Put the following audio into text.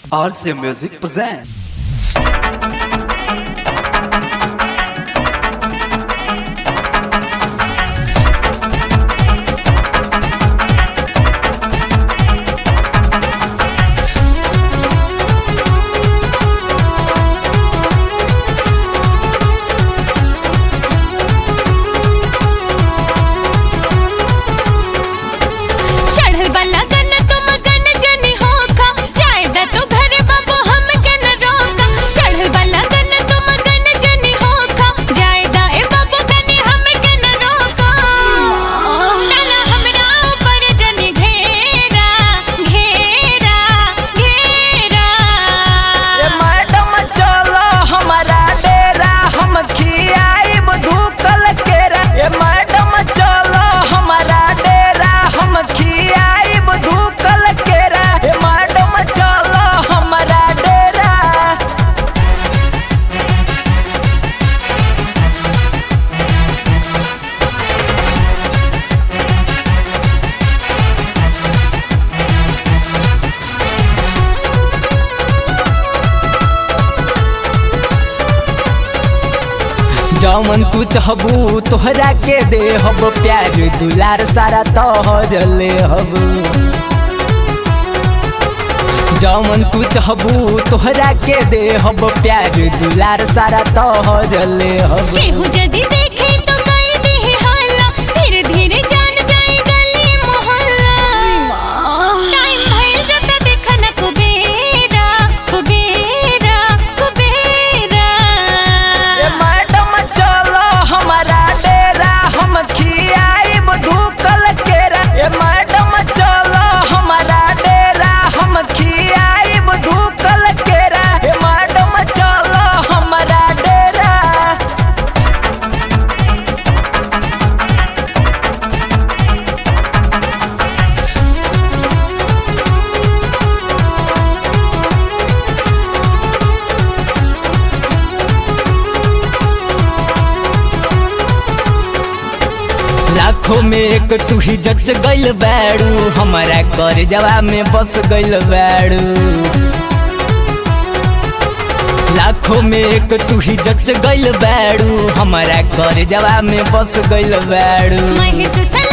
RC Music present. चढ़ल वाला गन तुम गन जनी होखा जाए दा तू घरे बाबू हम के न रोका चढ़ल वाला गन तुम गन जनी होखा जाए दा ए बाबू गनी हम के न रोका डाला हमरा ऊपर जनी घेरा घेरा घेरा ए मैडम चलो हमारा डेरा हम खियाइब धूकल केरा ए मैडम चलो हमारा डेरा हम खियाइब धूकल केरा ए मैडम चलो हमारा डेरा जौमन तू चाहबू तोहरा के दे हब प्यार दुलार सारा तोहर ले हब जौमन तू चाहबू तोहरा के दे हब प्यार दुलार सारा तोहर ले हब केहू जदी देखे तो कई दी हल्ला धीरे धीरे जान जाए गली मोहल्ला टाइम भइल जता देखा न कुबेरा कुबेरा कुबेरा ए मैडम चलो हमारा डेरा हम खियाइब धूकल केरा ए मैडम चलो हमारा डेरा हम खियाइब धूकल केरा ए मैडम चलो हमारा डेरा लाखों में एक तू ही जच गइल बैडू हमारा कर जवा में बस गइल बैडू लाखों में एक तू ही जच गइल बैडू हमारा कर जवा में बस गइल बैडू महिष सन